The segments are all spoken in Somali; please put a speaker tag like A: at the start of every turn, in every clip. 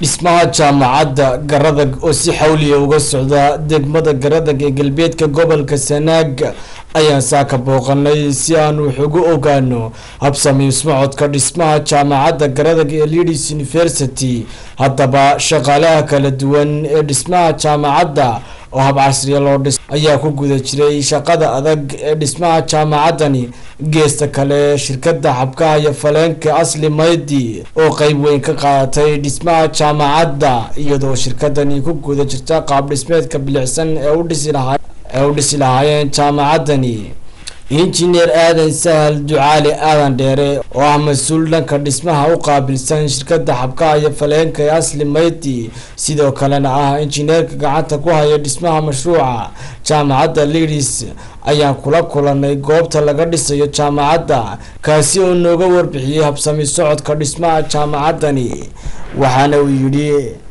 A: dhismaha jaamacadda garadag oo si xawliya uga socda degmada garadag ee galbeedka gobolka sanaag ayaan saaka booqanay si aan wax ugu ogaano habsami ismocodka dhismaha jaamacadda garadag ee leeds university haddaba shaqaalaha kala duwan ee dhismaha jaamacadda oo hab casriya loo dhis ayaa ku guda jiray shaqada adag ee dhismaha jaamacaddani geesta kale shirkada xabkaha iyo faleenka asli maydi oo qeyb weyn ka qaadatay dhismaha jaamacadda iyadoo shirkadani ku guda jirta qaab dhismeedka bilicsan ee u dhisi lahaa ee u dhisi lahaayeen jaamacaddani injineer aadan sahal ducaali aadan dheere oo ah mas-uul dhanka dhismaha u qaabilsan shirkada xabkaha iyo faleenka ee asli mayti sidoo kalena ah injineerka gacanta ku haya dhismaha mashruuca jaamacadda lidis ayaan kula kulanay goobta laga dhisayo jaamacadda kaasi oo nooga warbixiyey habsami socodka dhismaha jaamacaddani waxaana uu yidhi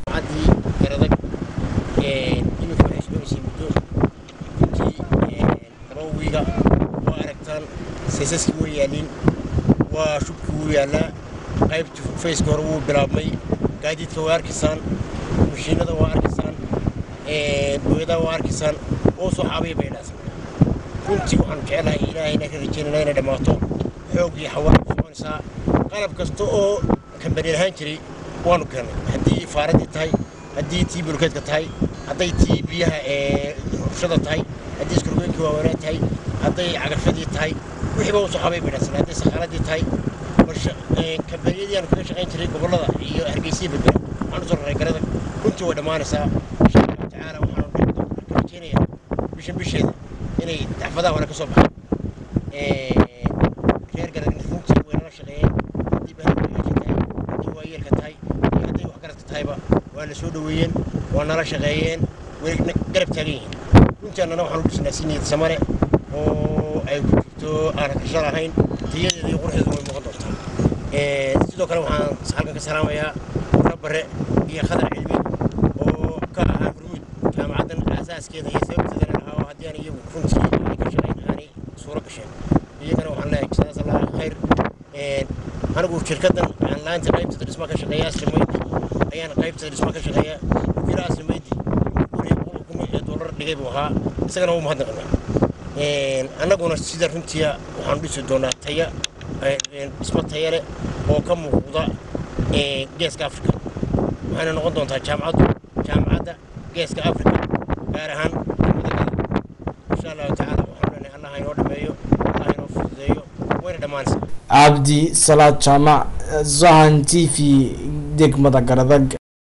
B: saysaskii way yaaliin waa shubkii wuu yaallaa qaybtii fayska hore wuu bilaabmay gaadiidka waa arkaysaan mashiinada waa arkaysaan booyadaha waa arkaysaan oo soo xaabaya bay dhaasan runtii waxaanu jecelahay ilaahayna ka rajaynayna inay dhammaato xoog iyo xawaan ku soconaysaa qalab kasta oo kambani lahaan jiray waanu keennay haddii faaradii tahay haddii tii bulkeedka tahay hadday tii biyaha ee rushada tahay haddii iskurgoynkii waaweynaa tahay hadday cagafadii tahay wixii baa usoo xabay bidhasan hadday sakaaladii tahay kambaniyadii aanu kaga shaqayn jiray gobollada iyo hargeysiya badbaa waxaan usoo raray garada runtii way dhammaanaysaa insha allahu tacaala waxaanu rajeynayaa bishan bisheeda inay dacfadaha hore ka soo baxaan reer garad runtii way nala shaqeeyeen haddii bahadweynaasha tahay haddii waayeelka tahay iyo hadday waxgaradka tahayba waa na soo dhoweeyeen waa nala shaqeeyeen way garab taagan yihiin runtii annana waxaanu dhisnaa si niyad samane oo ay ku jirto aan kashal ahayn tayadeeda iyo quruxdeeda way muuqan doontaa sidoo kale waxaan halkan ka salaamayaa rabare iyo khadar cilmi oo ka ahaa hurmuud jaamacaddan aasaaskeeda iyo sababteedana lahaa oo haddii aan iyagu runtii ay ka shaqayn aanay suuro gasheen iyagana waxaan leeyahay jazaas allah khayr anigu shirkaddan aan laanta qaybteeda dhismaa ka shaqeeya aslimaydi ayaan qaybteeda dhismaa ka shaqeeya kira aslimaydi guriga boqol kun ee dollar dhigay buu ahaa isagana wuu mahadnaqanaa annaguna sida runtiia waxaanu dhisi doonaa taya dhismo taya leh oo ka muuqda geeska africa waxayna noqon doontaa jaamacaddu jaamacadda geeska africa gaar ahaan madagada insha allahu tacaala waxaanu leenahay allah inoo dhameeyo allah inoo fududeeyo wayna dhammaanaysaa
A: cabdi salaad jaamac zahan t v degmada garadag